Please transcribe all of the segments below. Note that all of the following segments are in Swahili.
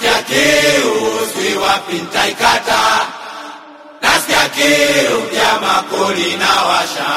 nasikia kiu sijui wapi nitaikata nasikia kiu ya makoli na washa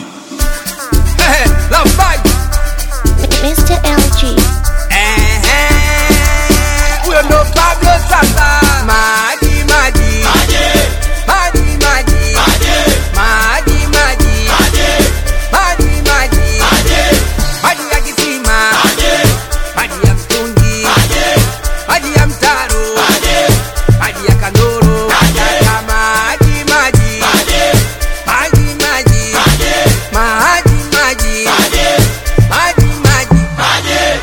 Love fight. Mr. LG. Ehe. Huyo ndo Pablo sasa. Maji maji. aje Maji maji. aje Maji maji. aje Maji maji. aje Maji ya kisima. aje Maji ya mtungi. aje Maji ya mtaro. aje Maji ya kandoro. Nataka maji maji. aje Maji maji. aje Maji maji. aje Maji maji. aje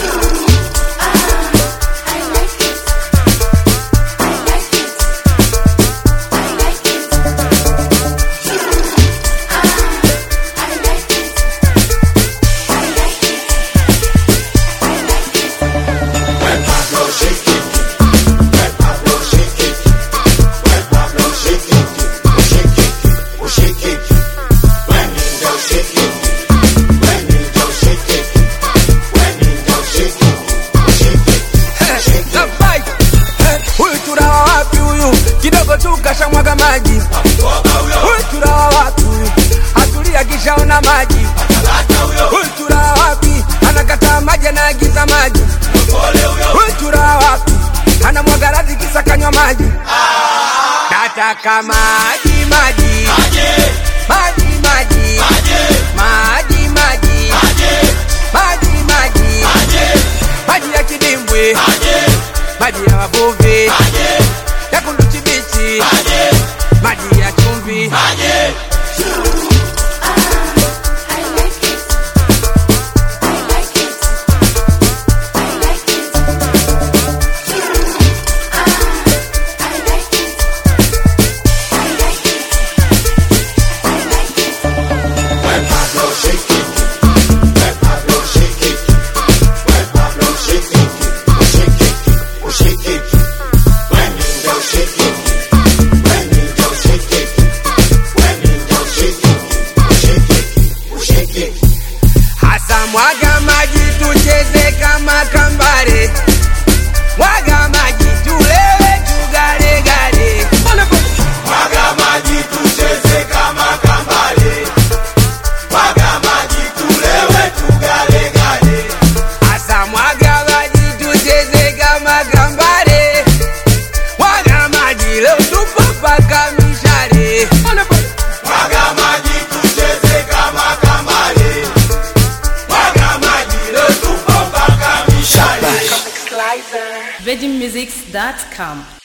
When Pablo shake it, when Pablo shake it, when Pablo shake it, oh shake it, oh shake it. When he do shake it, when he do shake it, when he do shake it, oh shake it, shake it. Love fight. Huyu turawa wapi huyu? Kidogo tu kashamwaga maji. Toka huyo, Huyu turawa wapi huyu? Atulia kishaona maji. lata huyo, Huyu turawa wapi? Anakataa maji anaagiza maji. pole huyo. Huyu turawa wapi? Anamwaga radhi kisa kanywa maji. Nataka maji maji. Aje, Maji maji. aje, Maji maji. aje, Maji maji. aje, Maji ya kidimbwi. aje, Maji ya wavuvi. aje, Ya kunduchi bichi. aje, Maji ya chumvi. aje. When Pablo shake it, when Pablo shake it, when Pablo shake it, oh shake it, oh shake it. When he do shake it, when he do shake it, when he do shake it, oh shake it, oh shake it. Hasa mwaga maji tucheze kama kambare, mwaga maji tulewe tugalegale. Mwaga maji tucheze kama kambale, mwaga maji tulewe tugalegale. Hasa mwaga maji tucheze kama kambare, mwaga maji leo tupo mpaka mishare. Mwaga maji tucheze kama kambale, mwaga maji leo tupo mpaka mishale. VeggieMusics.com